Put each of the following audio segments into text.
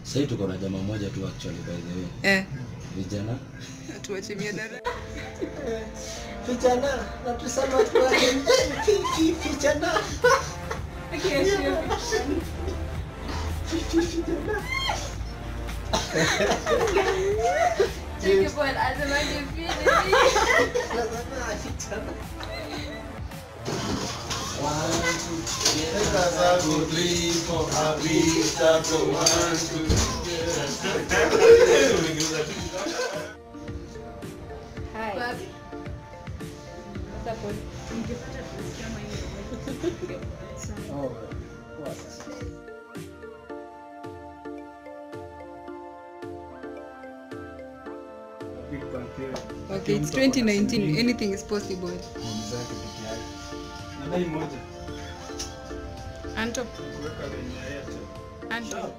Sasa tuko na jamaa moja tu actually by the way. Eh, Vijana tuache miadara. Vijana na tusema tuwa vijana. Hi. What's up, boy? Oh, what? Okay, it's 2019. Anything is possible. Anto. Anto.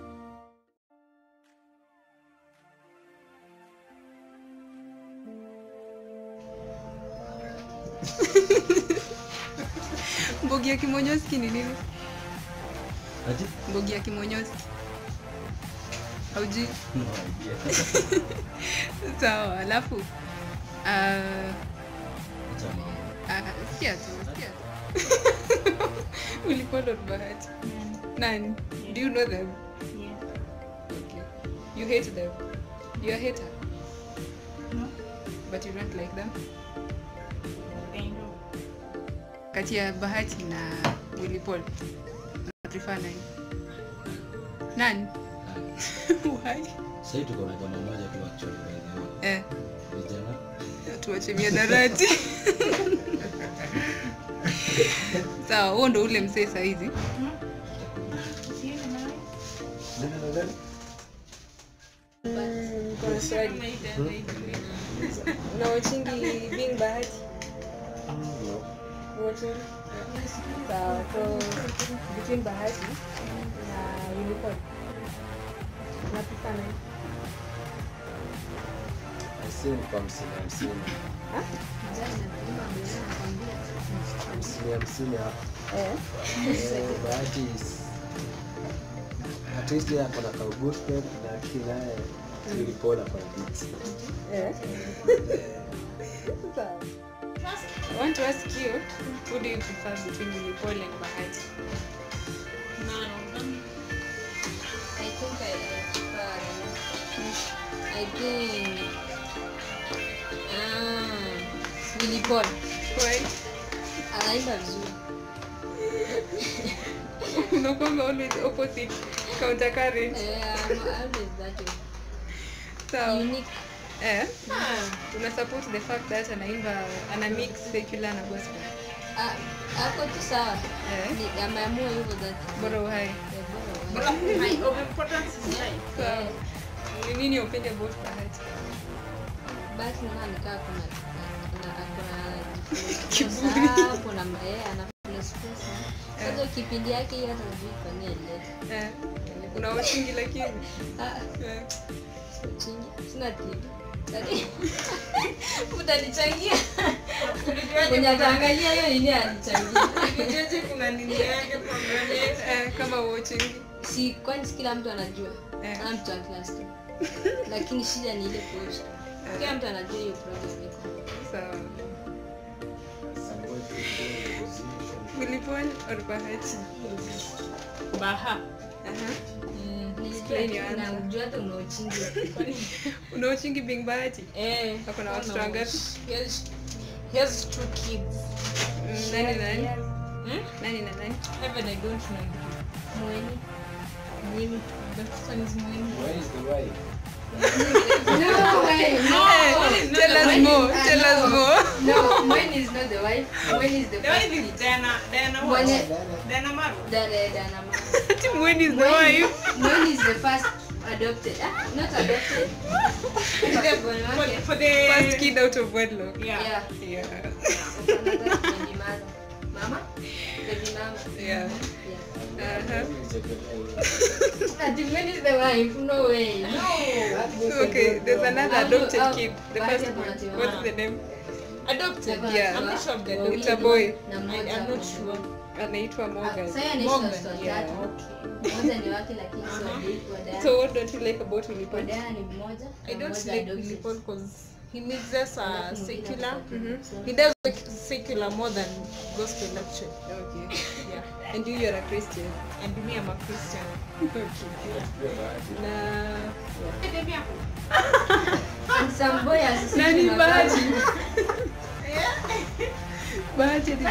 Mbogi ya kimonyoski ni nini? ati Mbogi ya kimonyoski. Hauji? no idea. Sawa, alafu ah, Acha mambo. ah, sikia tu, sikia tu. Ulipanda bahati. Nani? Do you know them? Okay. You hate them. You're a hater. But you don't like them. Kati ya Bahati na Willy Paul. Una prefer nani? Nani? Why? Sasa tuko na jamaa moja tu actually by the way. Eh, Vijana tuache miadarati. Sawa, huo ndo ule msee saizi. Kuna swali. Unawachingi Bing Bahati? Wote? Sawa, so between Bahati na Willy Paul. Unapika nani? Hamsini kwa hamsini hamsini. Hamsini hamsini hapo. Eh. Eh, Bahati is- at least yeye ako na ka good friend na akili naye tulipona kwa beats. Eh. Sawa. I want to ask you, who do you prefer between Willy Paul and Bahati? I think I prefer. I think. Ah, Willy Paul Why? anaimba vizuri. Unakwanga always opposite, counter current. Eh, I'm always that way. Sawa. Unique. Eh. Una support the fact that anaimba ana mix secular na gospel. Ah, ako tu sawa. Eh. Ni- Ameamua hivyo that. Bora uhai. Eh, bora wa- Sawa. Ni nini upende about Bahati? basi naona nikaa kuna kuna akona Kiburi. hapo na eh ana place pesa. Sasa kipindi yake hiyo hata sijui kwa nini alileta. Eh. Una washingi lakini. Ah, Eh. chini sina TV. Yaani, Utanichangia. Mwenye ataangalia hiyo nini anichangia. Eh, kama watching. Si kwani si kila mtu anajua. Eh. Kila mtu ana class tu. Lakini shida ni ile post. Kila mtu anajua hiyo program iko. Sawa. Willy Paul or Bahati? Baha. Aha. Nilijua your answer. unajua hata unaochingi. Una watchingi Bing Bahati? Eh. Ako na watoto wangapi? He has, he has two kids. Mm, Nani na nani? Hmm? Nani na nani? Even I don't know. Mweni. Mwini. The first one is Mwini. Where is the wife? No way. Eh, Tell us more. Tell us more. No, mine is not the wife. Mine is the The wife first is kid. Diana. Diana what? Mwenye Diana Maru. dada Dana Ma. Ati Mwen is the wife. Mine is the first adopted. Ah, not adopted. Firstborn For, wake. for the... First kid out of wedlock. Yeah. Yeah. Yeah. Another baby mother. Mama? Baby mama. Yeah. Yeah. Uh-huh. Ati mine is the wife. No way. No. Okay, there's another I'll do- adopted I'll- kid. The Bahati first ako one. na What's tiwa. the name? Adopted. The Yeah. I'm not sure of the Wawili It's a boy. na I, mmoja I'm not ako- sure. anaitwa Morgan. Sasa yeye anaitwa Morgan, watoto yeah. watatu. Mmoja ni wake lakini sio wa Diana. So what don't you like about Willy Wa Paul? Diana ni mmoja. I na don't mmoja like adopted. Willy Paul because he mixes uh, Alafu mwingine secular. adopted. He does like secular more than gospel actually. Okay. Yeah. And you you're a Christian. And me, I'm a Christian. Na And some boy has nani seen Bahati? Bahati. Bahati ni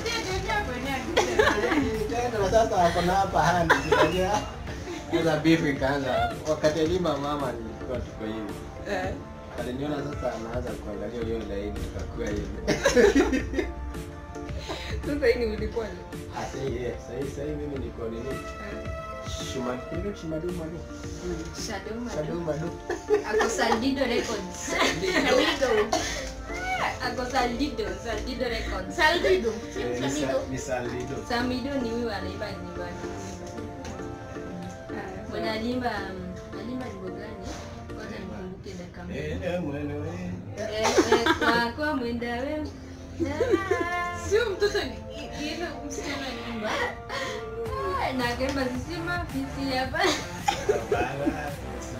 Tena na sasa wako na hapa handi unajua. Sasa beef ikaanza. Wakati Elima mama nilikuwa tuko hivi. eh, Aliniona sasa anaanza kuangalia hiyo laini tukakuwa hivi. sasa hii ni Willy Paul. Ah, sasa hivi sasa hivi sasa hivi mimi niko nini? Eh, Shuma, hivi Shumadu Madu. Shadow Shadu Madu. Madu. Ako Saldido Records. Saldido. Ako Saldido, Saldido Records. Saldido. Eh, ni sa- Ni Salido. Samido ni huyu anaimba nyumbani. ah, Mwenye alimba um, alimba nyimbo gani? Kwanza nikumbuke dakika moja. Eh, mwenewe. Eh, eh, kwa kwa mwenda wewe. Sio mtoto ni ni ile msichana nyumba. Ah, na kemba sisima fisi hapa. Bala.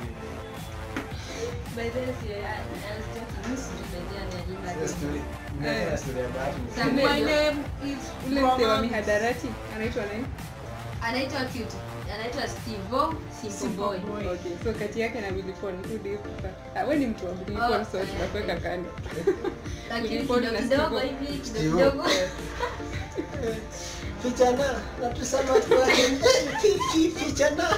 By the way, si I I was talking mimi sijui by the way anaimba. Hiyo story. Nimeona story ya Bahati. Samuel. My name is ule mzee wa Mama. mihadarati anaitwa nani? Anaitwa cute. Anaitwa Steve Simple Boy. Okay, so kati yake na Willy Paul who do you prefer? Ah, wewe ni mtu wa Willy Oh, Paul so eh. tunakuweka kando. Lakini Willy Paul kidogo na kidogo Steve-O. hivi Steve-O. kidogo kidogo. Vijana, natusema kwa fifi vijana.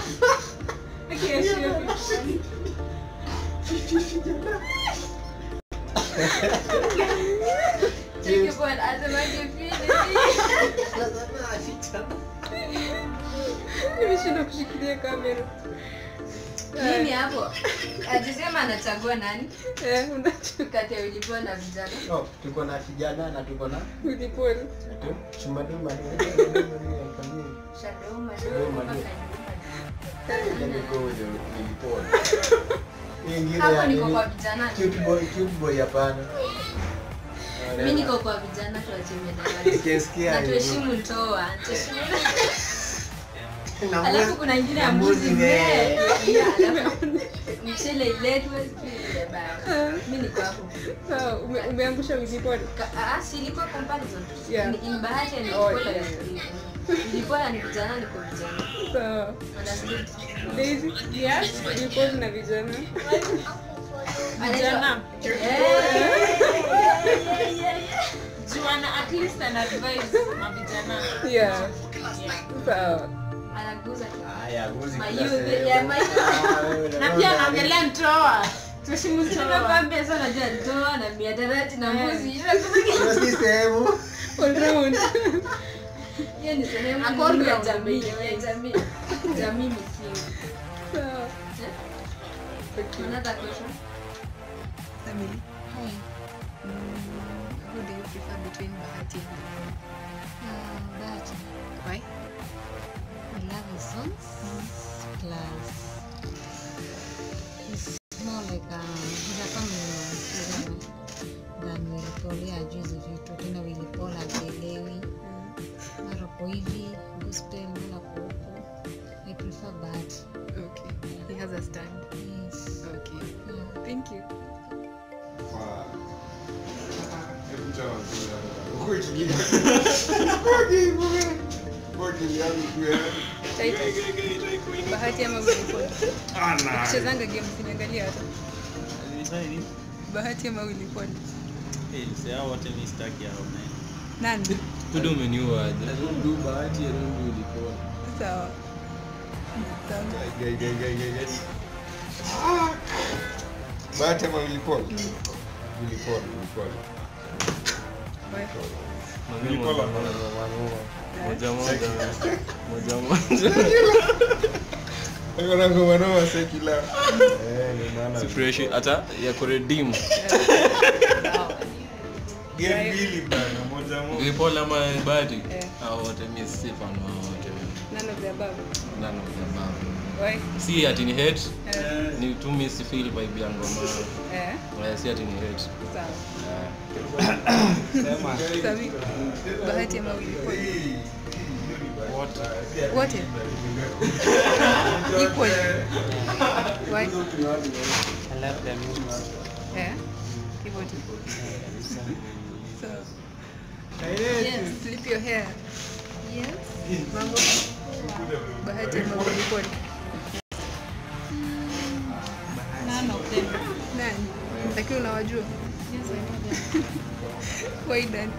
Cheki bwana, asemaje vile? Nasema vijana. Nimeshindwa kushikilia kamera. Mimi hapo ajisema anachagua nani Eh, unajua kati ya Willy Paul na vijana. Oh, tuko na vijana na tuko na Willy Paul. Shumadu Madu. Shadow Madu. Shadow Madu. Let me go with the Willy Paul. Hii ingine Hapo ya niko nini? kwa vijana. Cute boy, cute boy hapana. Mimi niko kwa vijana tuache medali. Nikisikia Na hiyo. tuheshimu ndoa. Tuheshimu Na Alafu mbuzi- kuna ingine ya na mbuzi mbuzi mzee. mzee. Yeah, alafu mchele iletwe sijui ile baya. Mimi niko hapo. Sawa, ume- umeangusha Willy Paul. Ka- ah, si ilikuwa comparison. Yeah. Ni- ni bahati ya Oh, nilikuwa yeah. nilikuwa ni vijana niko vijana. Sawa. Understood? Daisy, Yes. Willy Paul na vijana. Vijana. Eh, yeah, yeah, yeah, yeah. Juana at least an advice na vijana. Yeah. Yeah. Sawa. Anaguza Haya, mbuzi My kila youth, sehemu. yeah, my youth. Ah, wewe Na unaona pia nini? anaongelea ndoa. Tuheshimu ndoa. Nakwambia sana najua ndoa na miadarati na mbuzi. Hiyo si sehemu. All round. Hiyo ni sehemu Ako muhimu ya round, jamii. by the way. ya Jamii. Jamii msingi. Sawa. Eh? Okay. Another question? Family. Hi. who do you prefer between Bahati and Willy Uh, but Paul? Why? I love his songs. Plus, he's more like um, he's a family man than than Willy Paul. Yeye hajui hizo vitu tena. Willy Paul hajielewi, mara uko hivi gospel, mara uko huko. I prefer Bahati. Okay. He has a stand. Yes. Okay. Yeah. Thank you. Titus. Bahati ama Willy Paul? Chezanga game siniangalia hata. Bahati ama Willy Paul? wote mi staki hao man. Nani? kudu umeniua aje I don't do Bahati, I don't do Willy Paul. Sawa. Sawa. Gai, gai, gai, gai, gai. Bahati ama Willy Paul? Willy Paul, Willy Paul. Why? Mami Willy Paul moja ako na moja. ngoma noma. moja moja moja Ako na ngoma noma secular. Eh, ni maana. si fresh hata ya kuredeem Game mbili bana, moja moja. Wilipol ama Bahati Eh. hao wote mi si fan wa wote None of the above. none of them are. Why? si ati ni hate Eh. ni tu mi si feel vibe ya ngoma Eh. Eh, si ati ni hate Sawa. Sema. Sawi. Bahati ama Willy Paul? Wote? Equal. Why? I love the music. Eh? Hivyo tu. So, Yes. flip your hair. Yes. Mambo. Bahati ama Wilipol? None of them. Nani? Lakini unawajua? Yes, I know them. Why nani?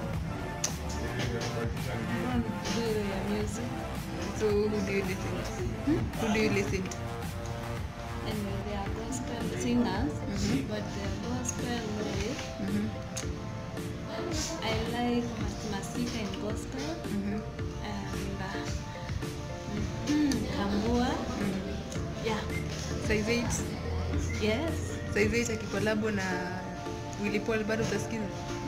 I don't do their music. So who do you listen to? Who do you listen to? Anyway, they are gospel singers, Mhm. but their gospel way, Mhm. I like Mas- Masika in gospel Mhm. and uh, mm, Kambua. Yeah. Size 8. Yes. Size 8 akikolabo na Willy Paul bado utasikiza?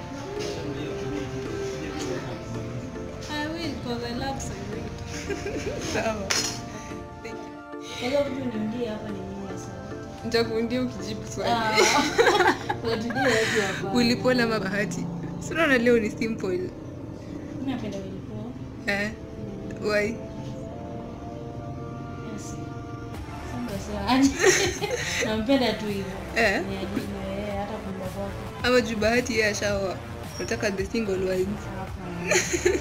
I will because I love Saizei. Sawa. Thank you. Kwa hivyo vitu niundie hapa ni nini sasa? Nitakuundia ukijibu swali. Ah. Watulie watu hapa. Willy Paul ama Bahati? Si unaona leo ni simple. Mimi napenda Willy Paul. Eh? Why? Yes. Sasa sawa. Nampenda tu hivyo. Eh? Ni ajili yeye hata kumba kwako. Ama juu Bahati yeye ashaoa. Nataka the single ones. Hapa.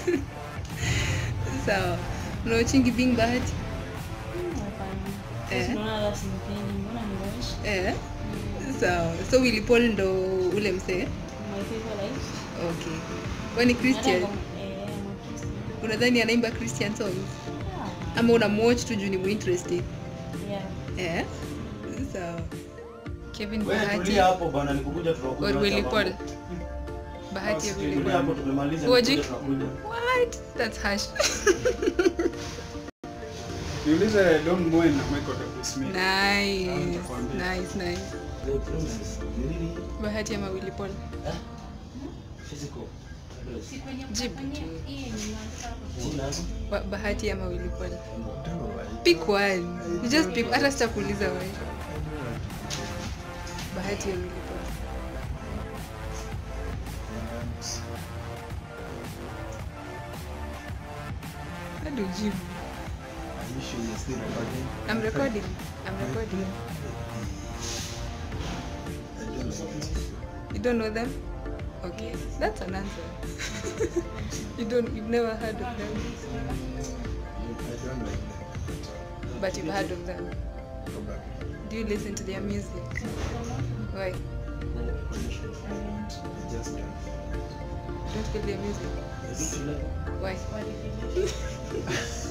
Sawa. Unaochingi being Bahati? Hapana. Eh? Sisi tunaona hata simpendi. Mbona ni wash? Eh? Sawa. So Willy Paul ndo ule msee? My favorite. Okay. Wewe ni Christian? Hata kama- eh, I'm a Christian. Unadhani anaimba Christian songs? Ah, Ama unamwatch tu juu ni muinterested? yeah. Eh? Sawa. Kevin Wewe Bahati tulia hapo bwana, nikukuja tunakuja. or Willy wacha Paul? mambo. Bahati ya Basi, Willy tulia Paul. hapo tumemaliza. Huwajui? nikukuja tunakuja. What? That's harsh. Niulize Don Moen na Michael W. Smith. nice. Nitakwambia. Nice, nice. The process, ni nini? Bahati ama Willy Paul? Physical. Jibu tu. Jina? Ba- Bahati ama Willy Paul? Pick one. You just pick. Hata sitakuuliza wewe. Bahati ya Willy Paul. Hadi ujibu. I'm recording. I'm recording. You don't know them? Okay, that's an answer. you don't. You've never heard of them, but you've heard of them. Do you listen to their music? Why? Don't feel their music. Why?